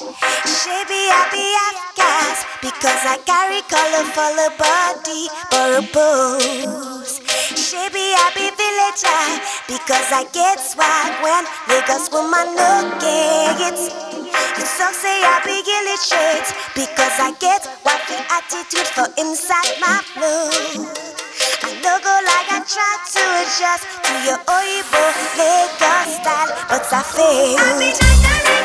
Shabby, I be half gas because I carry colorful body for a pose. Shabby, I be villager because I get swag when Lagos woman look it. You talk say I be illiterate because I get wacky attitude for inside my flow. I no go like I try to adjust to your Oibo Lagos style, but I fail.